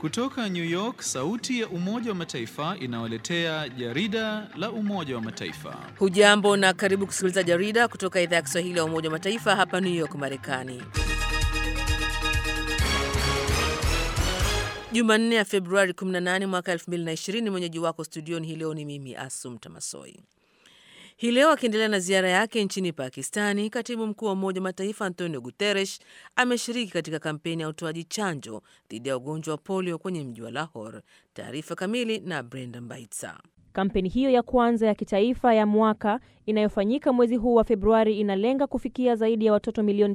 Kutoka New York, sauti ya Umoja wa Mataifa inawaletea jarida la Umoja wa Mataifa. Hujambo na karibu kusikiliza jarida kutoka idhaa ya Kiswahili ya Umoja wa Mataifa hapa New York, Marekani. Jumanne ya Februari 18 mwaka 2020. Mwenyeji wako studioni hii leo ni mimi Asumta Masoi. Hii leo akiendelea na ziara yake nchini Pakistani, katibu mkuu wa Umoja wa Mataifa Antonio Guterres ameshiriki katika kampeni ya utoaji chanjo dhidi ya ugonjwa wa polio kwenye mji wa Lahore. Taarifa kamili na Brenda Mbaitsa. Kampeni hiyo ya kwanza ya kitaifa ya mwaka inayofanyika mwezi huu wa Februari inalenga kufikia zaidi ya watoto milioni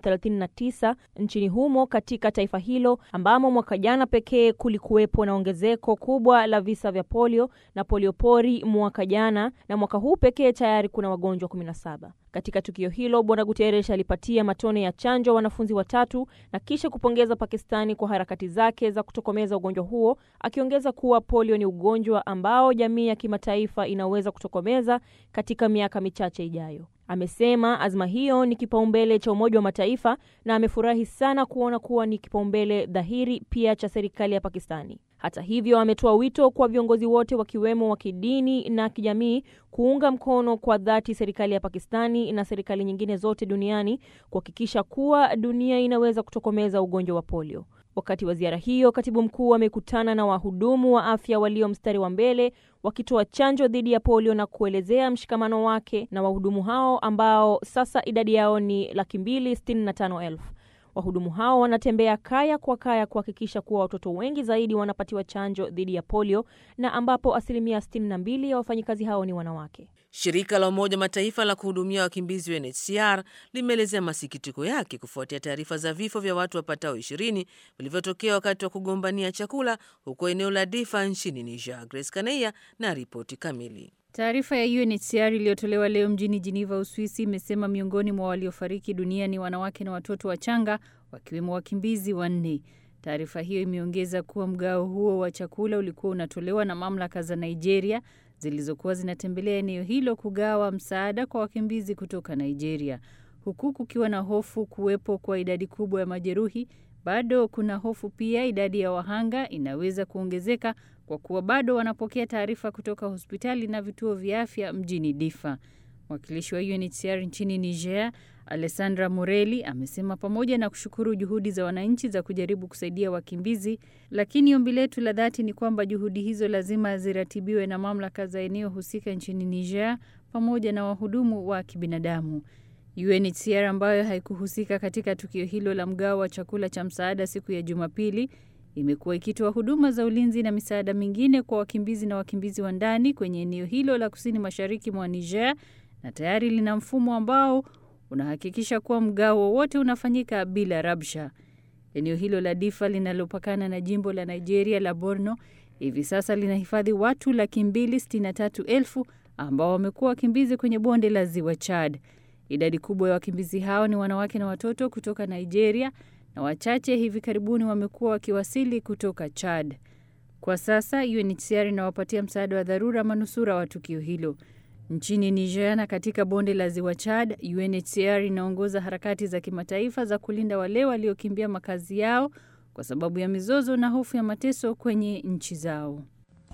39 nchini humo katika taifa hilo ambamo mwaka jana pekee kulikuwepo na ongezeko kubwa la visa vya polio na poliopori mwaka jana, na mwaka huu pekee tayari kuna wagonjwa 17. Katika tukio hilo Bwana Guterres alipatia matone ya chanjo wanafunzi watatu na kisha kupongeza Pakistani kwa harakati zake za kutokomeza ugonjwa huo, akiongeza kuwa polio ni ugonjwa ambao jamii ya kimataifa inaweza kutokomeza katika miaka michache ijayo. Amesema azma hiyo ni kipaumbele cha Umoja wa Mataifa na amefurahi sana kuona kuwa ni kipaumbele dhahiri pia cha serikali ya Pakistani. Hata hivyo, ametoa wito kwa viongozi wote wakiwemo wa kidini na kijamii kuunga mkono kwa dhati serikali ya Pakistani na serikali nyingine zote duniani kuhakikisha kuwa dunia inaweza kutokomeza ugonjwa wa polio. Wakati wa ziara hiyo, katibu mkuu amekutana na wahudumu wa afya walio mstari wa mbele wakitoa chanjo dhidi ya polio na kuelezea mshikamano wake na wahudumu hao ambao sasa idadi yao ni laki mbili sitini na tano elfu. Wahudumu hao wanatembea kaya kwa kaya kuhakikisha kuwa watoto wengi zaidi wanapatiwa chanjo dhidi ya polio na ambapo asilimia 62 ya wafanyikazi hao ni wanawake. Shirika la Umoja Mataifa la kuhudumia wakimbizi UNHCR limeelezea masikitiko yake kufuatia taarifa za vifo vya watu wapatao ishirini vilivyotokea wakati wa kugombania chakula huko eneo la Difa nchini Niger. Grace Kaneia na ripoti kamili. Taarifa ya UNHCR iliyotolewa leo mjini Geneva, Uswisi, imesema miongoni mwa waliofariki dunia ni wanawake na watoto wachanga, wakiwemo wakimbizi wanne. Taarifa hiyo imeongeza kuwa mgao huo wa chakula ulikuwa unatolewa na mamlaka za Nigeria zilizokuwa zinatembelea eneo hilo kugawa msaada kwa wakimbizi kutoka Nigeria, huku kukiwa na hofu kuwepo kwa idadi kubwa ya majeruhi. Bado kuna hofu pia idadi ya wahanga inaweza kuongezeka kwa kuwa bado wanapokea taarifa kutoka hospitali na vituo vya afya mjini Difa. Mwakilishi wa UNHCR nchini Niger, Alessandra Morelli, amesema pamoja na kushukuru juhudi za wananchi za kujaribu kusaidia wakimbizi, lakini ombi letu la dhati ni kwamba juhudi hizo lazima ziratibiwe na mamlaka za eneo husika nchini Niger pamoja na wahudumu wa kibinadamu. UNHCR ambayo haikuhusika katika tukio hilo la mgao wa chakula cha msaada siku ya Jumapili imekuwa ikitoa huduma za ulinzi na misaada mingine kwa wakimbizi na wakimbizi wa ndani kwenye eneo hilo la kusini mashariki mwa Niger na tayari lina mfumo ambao unahakikisha kuwa mgao wowote unafanyika bila rabsha. Eneo hilo la Difa linalopakana na jimbo la Nigeria la Borno hivi sasa linahifadhi watu laki mbili sitini na tatu elfu ambao wamekuwa wakimbizi kwenye bonde la ziwa Chad. Idadi kubwa ya wakimbizi hao ni wanawake na watoto kutoka Nigeria na wachache hivi karibuni wamekuwa wakiwasili kutoka Chad. Kwa sasa UNHCR inawapatia msaada wa dharura manusura wa tukio hilo. Nchini Niger na katika bonde la ziwa Chad, UNHCR inaongoza harakati za kimataifa za kulinda wale waliokimbia makazi yao kwa sababu ya mizozo na hofu ya mateso kwenye nchi zao.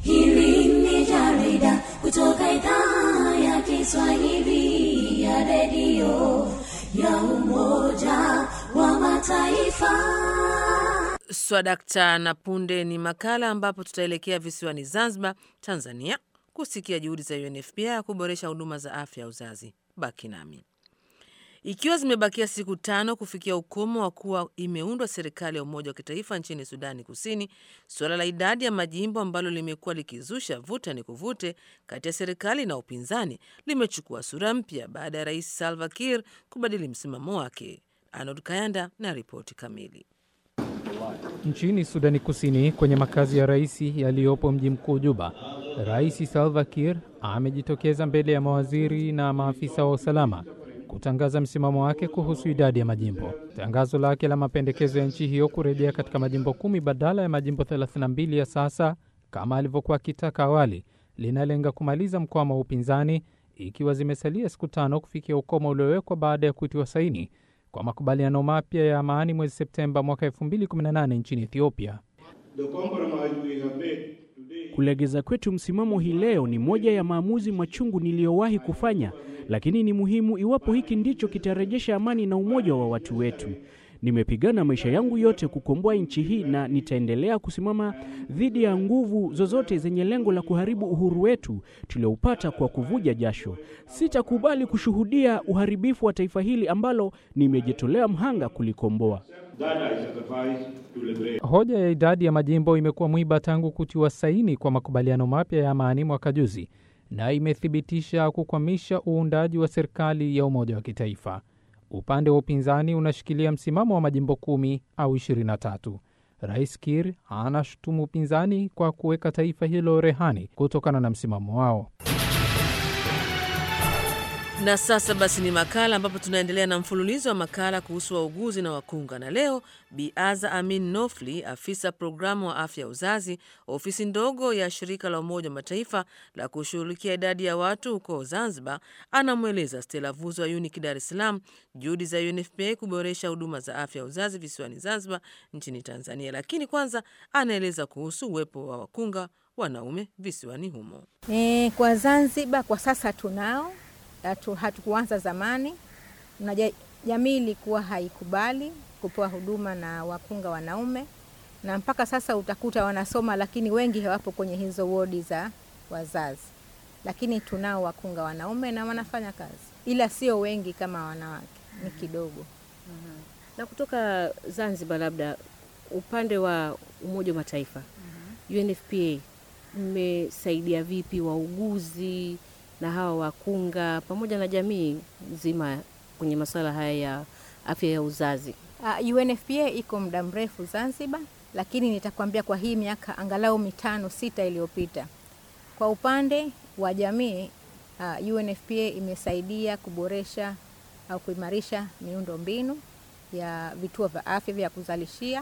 Hili ni jarida kutoka idhaa ya Kiswahili ya redio ya Umoja wa Mataifa. Swadakta na punde ni makala ambapo tutaelekea visiwani Zanzibar, Tanzania, kusikia juhudi za UNFPA ya kuboresha huduma za afya ya uzazi. Baki nami. Ikiwa zimebakia siku tano kufikia ukomo wa kuwa imeundwa serikali ya umoja wa kitaifa nchini Sudani Kusini, suala la idadi ya majimbo ambalo limekuwa likizusha vuta ni kuvute kati ya serikali na upinzani limechukua sura mpya baada ya Rais Salva Kiir kubadili msimamo wake. Arnold Kayanda na ripoti kamili. Nchini Sudani Kusini, kwenye makazi ya rais yaliyopo mji mkuu Juba, Rais Salva Kiir amejitokeza mbele ya mawaziri na maafisa wa usalama kutangaza msimamo wake kuhusu idadi ya majimbo. Tangazo lake la mapendekezo ya nchi hiyo kurejea katika majimbo kumi badala ya majimbo 32 ya sasa kama alivyokuwa akitaka awali, linalenga kumaliza mkwamo wa upinzani, ikiwa zimesalia siku tano kufikia ukomo uliowekwa baada ya kutiwa saini kwa makubaliano mapya ya amani mwezi Septemba mwaka 2018 nchini Ethiopia. Kulegeza kwetu msimamo hii leo ni moja ya maamuzi machungu niliyowahi kufanya, lakini ni muhimu iwapo hiki ndicho kitarejesha amani na umoja wa watu wetu. Nimepigana maisha yangu yote kukomboa nchi hii na nitaendelea kusimama dhidi ya nguvu zozote zenye lengo la kuharibu uhuru wetu tulioupata kwa kuvuja jasho. Sitakubali kushuhudia uharibifu wa taifa hili ambalo nimejitolea mhanga kulikomboa. Hoja ya idadi ya majimbo imekuwa mwiba tangu kutiwa saini kwa makubaliano mapya ya amani mwaka juzi, na imethibitisha kukwamisha uundaji wa serikali ya umoja wa kitaifa. Upande wa upinzani unashikilia msimamo wa majimbo kumi au 23. Rais Kir anashutumu upinzani kwa kuweka taifa hilo rehani kutokana na msimamo wao. Na sasa basi ni makala ambapo tunaendelea na mfululizo wa makala kuhusu wauguzi na wakunga, na leo Bi Aza Amin Nofli, afisa programu wa afya ya uzazi, ofisi ndogo ya shirika la Umoja wa Mataifa la kushughulikia idadi ya watu huko Zanzibar, anamweleza Stella Vuzo wa UNIC Dar es Salaam juhudi za UNFPA kuboresha huduma za afya ya uzazi visiwani Zanzibar nchini Tanzania. Lakini kwanza anaeleza kuhusu uwepo wa wakunga wanaume visiwani humo. E, kwa Zanzibar kwa sasa tunao hatu, hatukuanza zamani na ja- jamii ilikuwa haikubali kupewa huduma na wakunga wanaume, na mpaka sasa utakuta wanasoma, lakini wengi hawapo kwenye hizo wodi za wazazi, lakini tunao wakunga wanaume na wanafanya kazi, ila sio wengi kama wanawake, ni kidogo. Na kutoka Zanzibar, labda upande wa Umoja wa Mataifa UNFPA, mmesaidia vipi wauguzi na hawa wakunga pamoja na jamii nzima kwenye masuala haya ya afya ya uzazi? Uh, UNFPA iko muda mrefu Zanzibar, lakini nitakwambia kwa hii miaka angalau mitano sita iliyopita, kwa upande wa jamii uh, UNFPA imesaidia kuboresha au kuimarisha miundo mbinu ya vituo vya afya vya kuzalishia.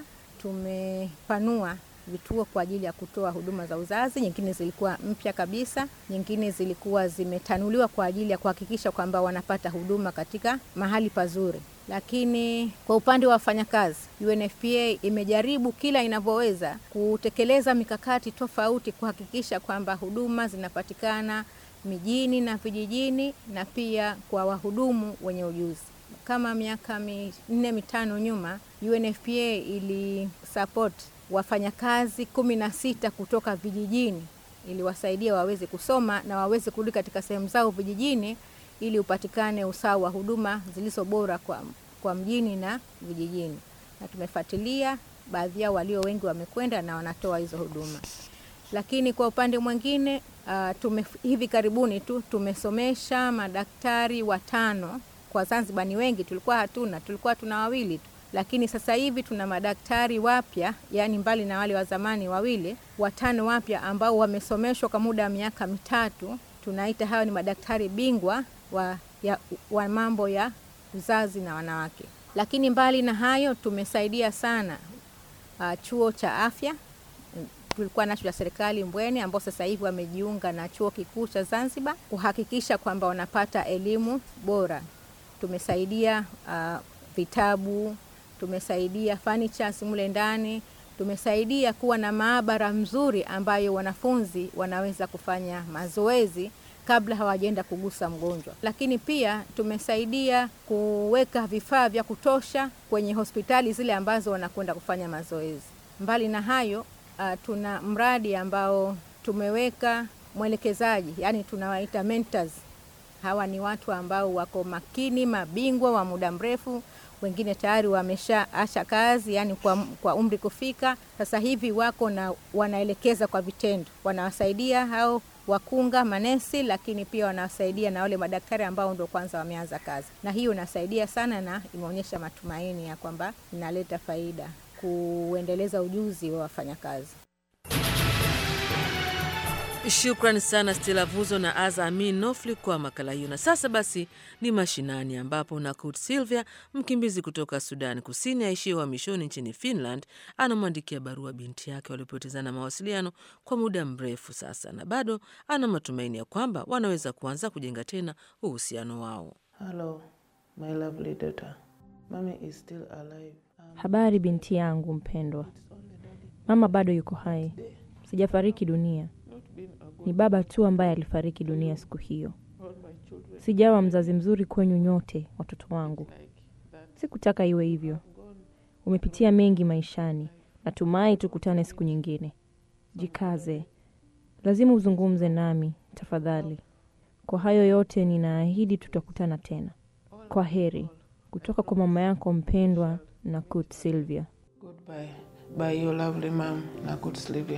Tumepanua vituo kwa ajili ya kutoa huduma za uzazi, nyingine zilikuwa mpya kabisa, nyingine zilikuwa zimetanuliwa kwa ajili ya kuhakikisha kwamba wanapata huduma katika mahali pazuri. Lakini kwa upande wa wafanyakazi, UNFPA imejaribu kila inavyoweza kutekeleza mikakati tofauti kuhakikisha kwamba huduma zinapatikana mijini na vijijini na pia kwa wahudumu wenye ujuzi. Kama miaka minne mitano nyuma, UNFPA ili support wafanyakazi kumi na sita kutoka vijijini iliwasaidia waweze kusoma na waweze kurudi katika sehemu zao vijijini ili upatikane usawa wa huduma zilizo bora kwa, kwa mjini na vijijini, na tumefuatilia baadhi yao walio wengi wamekwenda na wanatoa hizo huduma. Lakini kwa upande mwingine uh, tume, hivi karibuni tu tumesomesha madaktari watano kwa Zanzibar. Ni wengi, tulikuwa hatuna, tulikuwa tuna wawili tu lakini sasa hivi tuna madaktari wapya, yani mbali na wale wa zamani wawili, watano wapya ambao wamesomeshwa kwa muda wa miaka mitatu. Tunaita hawa ni madaktari bingwa wa, ya, wa mambo ya uzazi na wanawake. Lakini mbali na hayo tumesaidia sana uh, chuo cha afya tulikuwa nacho cha serikali Mbweni, ambao sasa hivi wamejiunga na chuo kikuu cha Zanzibar kuhakikisha kwamba wanapata elimu bora. Tumesaidia uh, vitabu tumesaidia furnitures mule ndani, tumesaidia kuwa na maabara mzuri ambayo wanafunzi wanaweza kufanya mazoezi kabla hawajaenda kugusa mgonjwa. Lakini pia tumesaidia kuweka vifaa vya kutosha kwenye hospitali zile ambazo wanakwenda kufanya mazoezi. Mbali na hayo, uh, tuna mradi ambao tumeweka mwelekezaji, yani tunawaita mentors. Hawa ni watu ambao wako makini, mabingwa wa muda mrefu wengine tayari wameshaacha kazi, yani kwa, kwa umri kufika sasa hivi wako na wanaelekeza kwa vitendo, wanawasaidia hao wakunga manesi, lakini pia wanawasaidia na wale madaktari ambao ndio kwanza wameanza kazi, na hiyo inasaidia sana na imeonyesha matumaini ya kwamba inaleta faida kuendeleza ujuzi wa wafanyakazi. Shukran sana Stella Vuzo na Aza Amin Nofli kwa makala hiyo. Na sasa basi ni mashinani, ambapo Nakut Silvia, mkimbizi kutoka Sudan Kusini aishie uhamishoni nchini Finland, anamwandikia barua binti yake waliopotezana mawasiliano kwa muda mrefu sasa, na bado ana matumaini ya kwamba wanaweza kuanza kujenga tena uhusiano wao. Hello, my lovely daughter. Mommy is still alive. Um, Habari binti yangu mpendwa, Mama bado yuko hai, sijafariki dunia. Ni baba tu ambaye alifariki dunia siku hiyo. Sijawa mzazi mzuri kwenyu nyote, watoto wangu. Sikutaka iwe hivyo. Umepitia mengi maishani. Natumai tukutane siku nyingine. Jikaze, lazima uzungumze nami tafadhali. Kwa hayo yote, ninaahidi tutakutana tena. Kwa heri kutoka kwa mama yako mpendwa Nakut Sylvia. Goodbye. By your lovely mom, Nakut Sylvia.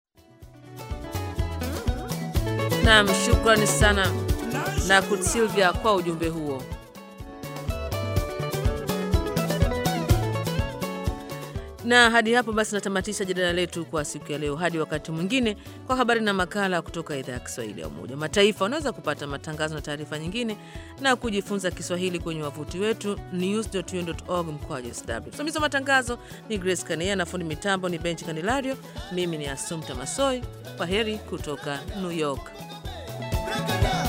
Naam, shukrani sana Nakut Sylvia kwa ujumbe huo. Na hadi hapo basi natamatisha jadala letu kwa siku ya leo. Hadi wakati mwingine, kwa habari na makala kutoka idhaa ya Kiswahili ya Umoja wa Mataifa. Unaweza kupata matangazo na taarifa nyingine na kujifunza Kiswahili kwenye wavuti wetu news.un.org mkwaju sw. Msimamizi wa matangazo ni Grace Kanea na fundi mitambo ni Benchi Kanilario. Mimi ni Asumta Masoi. Kwa heri kutoka New York. Break it down.